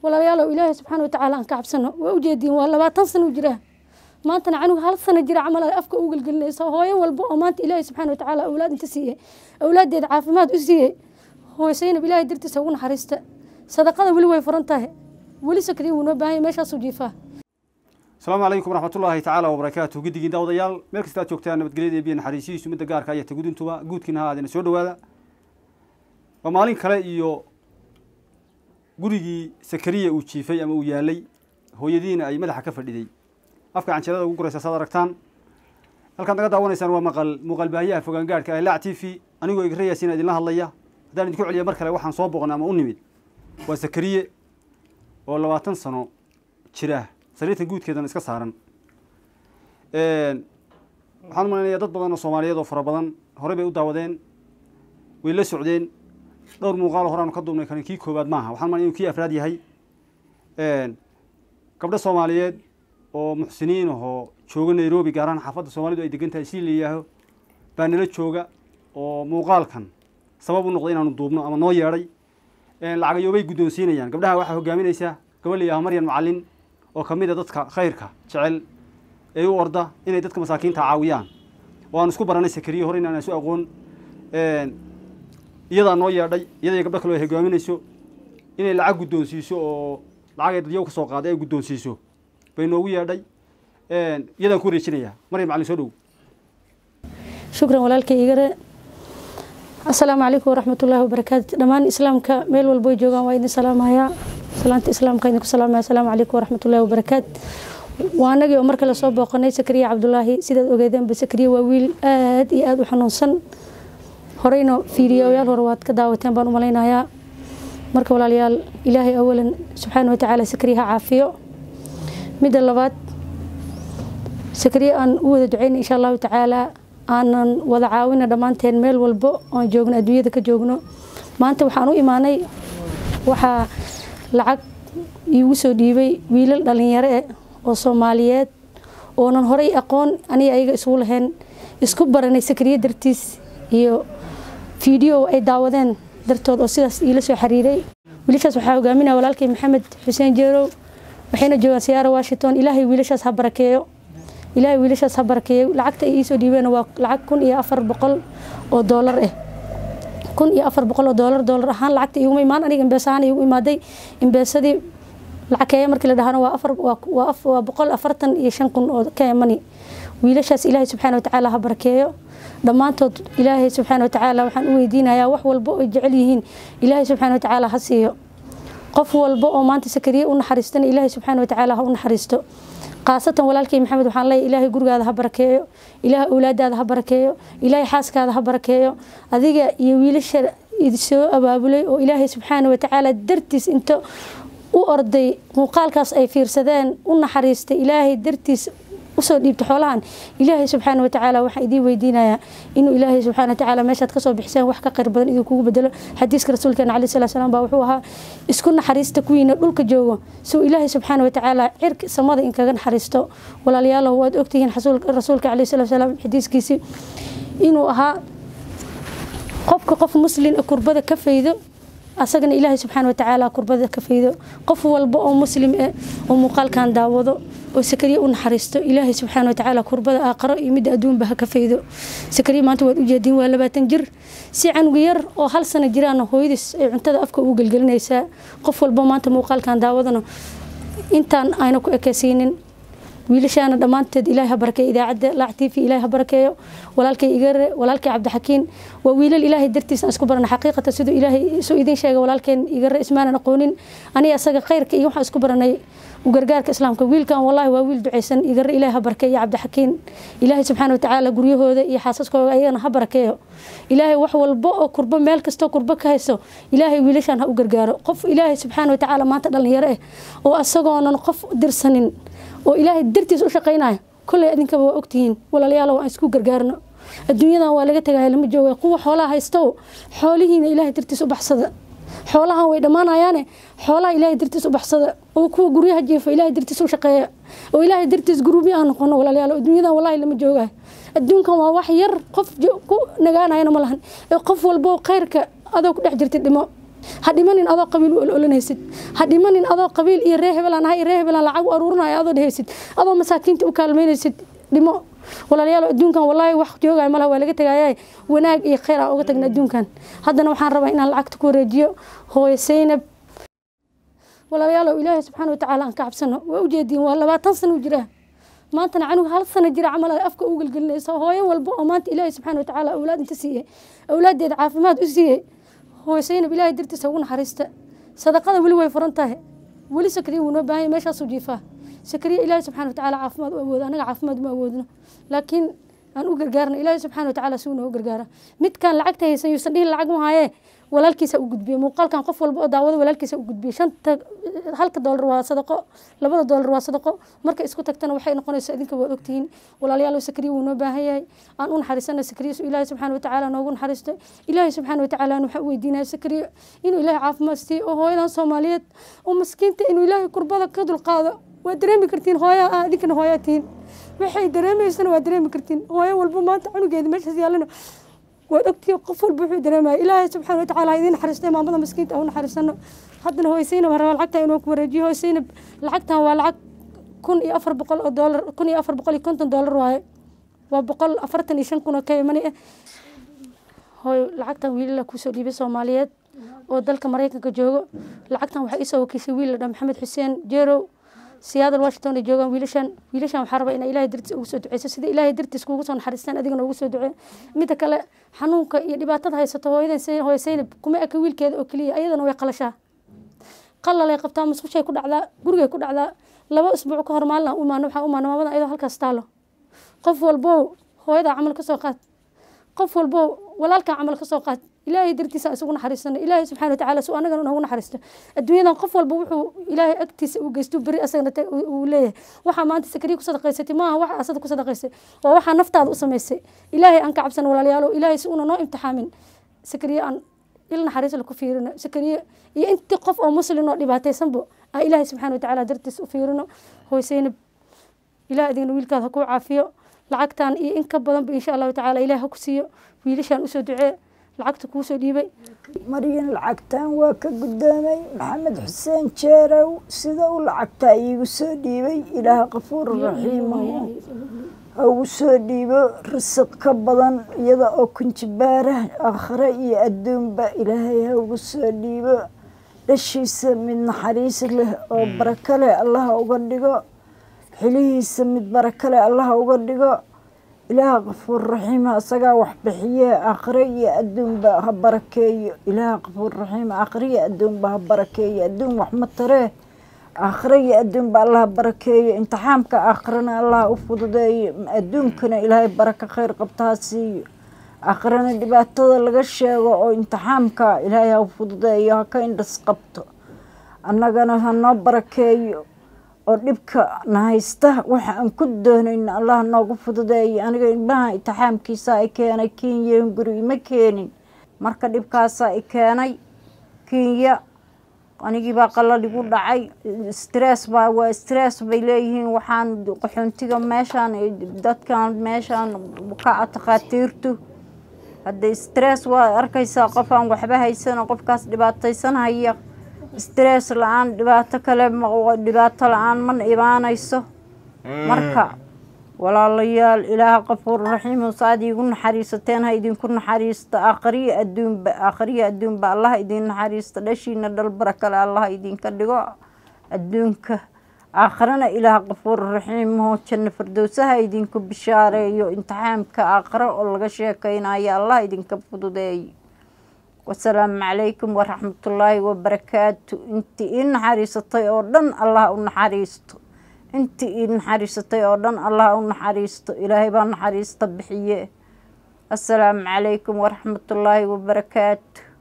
walaalayaalow ilaahay subxaana watacaala aan ka cabsano waa ujeediin waa labaatan sano u jiraa maantana canuga hal sano jira camal ay afka u gelgelinaysa hooyo walba oo maanta ilaahay subxaana watacaala awlaad inta siiyey awlaaddeeda caafimaad u siiyey hooysaynab ilaahay dartiisa ugu naxariista sadaqada weli way furan tahay weli sakriya wuu noo baahan yahay meeshaasuu jiifaa asalaamu calaykum waraxmatullaahi tacaala wabarakaatu guddigiin daawadayaal meel kasta aad joogtaan nabadgelyada iyo biyo naxariisihiisu midda gaarka iyo tagudintuba guudkiina ha aadina soo dhowaada waa maalin kale iyo gurigii sakariya uu jiifay ama uu yaalay hooyadiina ay madaxa ka fadhiday afka canjeerada ugu guraysa saad aragtaan halkaad naga daawanaysaan waa maqal muuqaal baahiyaha fogaangaadhka ee laac t v anigoo igra yaasiina idinla hadlaya haddaan idinku celiya mar kale waxaan soo boqnay ama u nimid waa sakariye oo labaatan sano jira sariirtan guudkeedana iska saaran waxaan umalaynaya dad badan oo soomaaliyeed oo fara badan horey bay u daawadeen way la socdeen dhowr muuqaalo horaanu ka duubnay kan kii koowaad maaha waxaan umalaya inuu kii afraad yahay gabdho soomaaliyeed oo muxsiniin ahoo jooga nairobi gaar ahaan xaafadda soomaalidu ay degan tahay si layihaaho baa nala jooga oo muuqaalkan sabab u noqday inaanu duubno ama noo yeedhay lacagayoobay guddoonsiinayaan gabdhaha waxaa hogaaminaysaa gabadh layihaaho maryan macalin oo ka mid a dadka khayrka jecel ee u orda inay dadka masaakiinta caawiyaan oo aan isku baranay sakariye hore inaan isu aqoon iyadaa noo yeedhay iyadaiyo gabdho kale ay hogaaminayso inay lacag guddoonsiiso oo lacag ay dadyow ka soo qaaday ay guddoonsiiso bay noogu yeedhay iyadaan ku wareejinayaa maryam macalin soo dhow shukran walaalkay igare assalaamu calaykum waraxmatullaahi wabarakaatu dhammaan islaamka meel walbo ay joogaan waa idin salaamayaa salaanta islaamka idinku salaamaya assalaamu calaykum waraxmatullaahi wabarakaatu waa anagii oo mar kale soo booqanay sakariya cabdulaahi sidaad ogeedeenba sakariya waa wiil aad iyo aada u xanuunsan horeyna fiidiyoyaal hore waad ka daawateen baan u malaynayaa marka walaalayaal ilaahay awalan subxaana watacaala sakariya ha caafiyo midda labaad sakariya aan u wada duceyna insha allahu tacaala aanan wada caawina dhammaanteen meel walbo oan joogno adduunyada ka joogno maanta waxaan u imaanay waxaa lacag iigu soo dhiibay wiilal dhalinyaro eh oo soomaaliyeed oonan horey aqoon aniga ayaga isugu lahayn isku baranay sakariye dartiis iyo fiideo ay daawadeen dartood oo sidaas iila soo xiriiray wiilashaas waxaa hogaaminaya walaalkay maxamed xuseen jeerow waxayna joogaan siyaara washington ilaahay wiilashaas ha barakeeyo ilaahay wiilashaas ha barakeeyo lacagta ay iisoo dhiibeen waa lacag kun iyo afar boqol oo doolar ah kun iyo afar boqol oo doolar doolar ahaan lacagta iguma imaan aniga imbees ahaan igu imaaday imbeesadii lacag keeya markii la dhahana waa afar waa boqol afartan iyo shan kun oo kenya mani wiilashaas ilaahay subxaana watacaala ha barakeeyo dhammaantood ilaahay subxaana watacaala waxaan u weydiinayaa wax walbo ay jecel yihiin ilaahay subxaana watacaala ha siiyo qof walbo oo maanta sakariye u naxariistana ilaahay subxaana watacaala ha u naxariisto khaasatan walaalkay maxamed waxaan leeyahay ilaahay gurigaada ha barakeeyo ilaahay awlaadaada ha barakeeyo ilaahay xaaskaada ha barakeeyo adiga iyo wiilasha soo abaabulay oo ilaahay subxaana watacaala dartiis inta u orday muuqaalkaas ay fiirsadeen u naxariistay ilaahay dartiis usoo dhiibta xoolahan ilaahay subxaana watacaala waxaan idiin weydiinayaa inuu ilaahay subxaana watacaala meeshaad kasoo bixiseen wax ka khayr badan idinkugu bedelo xadiiska rasuulkeena calayi salatu salaam baa wuxuu ahaa isku naxariista kuwiina dhulka joogo suu ilaahay subxaana watacaala cirka samada inkaga naxariisto walaalayaalow waad ogtihiin rasuulka calayi salatu salaam xadiiskiisi inuu ahaa qofka qof muslin kurbada ka faydo asagana ilaahay subxaana watacaala kurbada ka faydo qof walba oo muslim eh oo muuqaalkan daawado oo sakariya u naxariisto ilaahay subxaana watacaala kurbada aaqaro iyo midda adduunba ha ka faydo sakariya maanta waad ujeediin waa labaatan jir si canuga yar oo hal sano jiraana hooyadiis ay cuntada afka ugu gelgelinaysaa qof walba maanta muuqaalkan daawadana intaan ayna ku ekeysiinin wiilashaana dhammaanteed ilaahay ha barakeeyo idaacadda laac t v ilaahay ha barakeeyo walaalkay igare walaalkay cabdixakiin waa wiilal ilaahay dartiis aan isku barana xaqiiqata siduu ilaahay soo idin sheegay walaalkeen igare ismaanan aqoonin aniga asaga khayrka iyo waxaan isku baranay gargaarka islaamka wiilkan wallahi waa wiil ducaysan igare ilaahay ha barakeeyo cabdixakiin ilaahay subxaana watacaala guryahooda iyo xaasaskooda ayagana ha barakeeyo ilaahay wax walbo oo kurbo meel kastoo kurbo ka hayso ilaahay wiilashan ha u gargaaro qof ilaahay subxaana watacaala maanta dhalinyaro ah oo asagoonan qof dirsanin oo ilaahay dartiis u shaqaynaya kolley idinkaba waa ogtihiin walaalayaal aan isku gargaarno adduunyadan waa laga tagaya lama jooga kuwa xoolaha haysto xoolihiina ilaahay dartiis u baxsada xoolahan way dhammaanayaane xoolaha ilaahay dartiis u baxsada oo kuwa guryaha jeefa ilaahay dartiis u shaqeeya oo ilaahay dartiis guruubyo aan noqono walaalayaal adduunyadan wallahi lama joogayo adduunkan waa wax yar qof ku nagaanayana ma lahan ee qof walbo khayrka adoo ku dhex jirta dhimo ha dhimanin adoo qabiil u ololanaysid ha dhimanin adoo qabiil iyo ree hebelaan ahay ree hebelaan lacag u aruurinaya adoo dhehaysid adoo masaakiinta u kaalmaynaysid dhimo walaalayaal adduunkan wallaahi wax joogaya malaha waa laga tegaya wanaag iyo khayr aan uga tagna adduunkan haddana waxaan rabaa inaan lacagta ku wareejiyo hooyo saynab walaalayaalow ilaahay subxaana watacaala aan ka cabsano waa ujeediin waa labaatan sano u jiraa maantana canuga hal sano jira camal ay afka u gelgelinaysa hooyo walba oo maanta ilaahay subxaana watacaala awlaad inta siiyey awlaaddeeda caafimaad u siiyey hooyo saynab ilaahay dartiisa ugu naxariista sadaqada weli way furan tahay weli sakriya wuu noo baahan yahay meeshaasuu jiifaa sakriya ilaahay subxana watacaala caafimaad u awoodo anaga caafimaad uma awoodno laakiin aan u gargaarna ilaahay subxana watacaala si uu noogu gargaara midkaan lacagta haysan yuusan dhihin lacag mahaaye walaalkiisa u gudbiye muuqaalkan qof walba oo daawado walaalkiisa u gudbiye shanta halka doolar waa sadaqo labada doolar waa sadaqo marka isku tagtana waxay noqonaysaa idinka waad ogtihiin walaalayaal sakriya wuu noo baahan yahay aan u naxariisana sakriya su ilaahay subxaana watacaala noogu naxariisto ilaahay subxaana watacaala aan waxaa u weydiinaya sakriya inuu ilaahay caafimaad siiyo oo hooyadan soomaaliyeed oo maskiinta inuu ilaahay kurbada ka dulqaado waa dareemi kartiin hooya ah idinkana hooyaa tihiin waxay dareemaysana waa dareemi kartiin hooyo walba maanta cunugeeda meeshaas yaalana waad ogtihiin qof walba wuxuu dareemaya ilaahay subxaana watacaala ha idiin naxariistay maamada maskiinta u naxariisano haddana hooysaynab haraba lacagta inuu ku wareejiyo hooysaynab lacagtan waa lacag kun iyo afar boqol oo doolar kun iyo afar boqol iyo konton doolar waaye waa boqol afartan iyo shan kun oo ka imani ah hooy lacagtan wiilala kusoo dhiibay soomaaliyeed oo dalka maraykanka joogo lacagtan waxaa isoo wakiishay wiil la dhaa maxamed xuseen jeerow siyaadal washington ay joogaan wiilashan wiilashan waxaa rabaa inaa ilaahay dartiis ugu soo duceyso sida ilaahay dartiis kuugu soo naxariistaan adigana ugu soo ducee midda kale xanuunka iyo dhibaatada haysato hooyadan hooyo saynab kuma eka wiilkeeda oo keliya ayadana way qalashaa qalalay qabtaa musqushay ku dhacdaa gurigay ku dhacdaa laba isbuuc ka hor maalin aan u imaano waxaan u imaano maamada ayadoo halkaas taalo qof walbow hooyadaa camal ka soo qaad qof walbow walaalkaa camal ka soo qaad ilaahay dartiisa isugu naxariisano ilaahay subxana watacaala su anagana noogu naxariisto adduunyadan qof walba wuxuu ilaahay agtiisa uu geysto beri asagana uu leeyahay waxaa maanta sakriya ku sadaqaysatay maaha waxa asada ku sadaqaysay waa waxaa naftaada u samaysay ilaahay aan ka cabsan walaalayaalo ilaahay si una noo imtixaamin sakriya aan il naxariis la ku fiirino sakriya iyo intii qof oo muslin oo dhibaataysanbo aan ilaahay subxana watacaala dartiis u fiirino hooysaynab ilaah adigna wiilkaada ha kuu caafiyo lacagtan iyo in ka badanba insha allahu tacaala ilaah ha ku siiyo wiilashaan usoo ducee lacagta kuusoo dhiibay maryan lacagtaan waa ka guddoomay maxamed xuseen jeerow sida uu lacagtaa iigu soo dhiibay ilaah qafuur raxiimahu ha ugu soo dhiibo risiq ka badan iyada oo kunjibaara aakhire iyo adduunba ilaahay ha ugu soo dhiibo dhashiisa mid naxariis leh oo barako leh allaha uga dhigo xilihiisa mid barako leh allaha uga dhigo ilaaha qafuur raxiima asagaa wax bixiye aakhire iyo adduunba ha barakeeyo ilaaha qafuur raxiima aakhire iyo adduunba ha barakeeyo adduun wax ma taree aakhire iyo adduunba allah barakeeyo imtixaamka aakhirana allah u fududeeyo adduunkana ilaahay barako khayr qabta ha siiyo aakhirana dhibaatada laga sheego oo imtixaamka ilaahay ha fududeeyo ha ka indhas qabto annagana ha noo barakeeyo oo dhibka na haysta waxa aan ku doonayno allah noogu fududeeyo aniga ilmaha intixaamkiisa i keenay kenya guri ima keenin marka dhibkaasaa i keenay kenya anigiibaa qalal igu dhacay stress baa waa stress bay leeyihiin waxaan qaxoontiga meeshaan dadkan meeshaan ka takhaatiirtu hadda stress waa arkaysaa qof aan waxba haysano qofkaas dhibaataysanhaya stress la-aan dhibaato kale dhibaato la-aan mana imaanayso marka walaalayaal ilaaha qafuur raxiim saad iigu naxariisateen ha idinku naxariisto aakhriyo adduunba aakhriyo adduunba allah idin naxariisto dhashiina dhalbara kale allah idinka dhigo adduunka aakhirana ilaah qafuur raxiimho janno firdowsaha idinku bishaareeyo imtixaamka aakhiro oo laga sheekeynayo allah idinka fududeeyo wasalaamu calaykum waraxmatullaahi wabarakaatu intii ii naxariisatay oo dhan allah u naxariisto intii ii naxariisatay oo dhan allah u naxariisto ilaahay baa naxariista bixiye asalaamu calaykum waraxmatullaahi wabarakaatu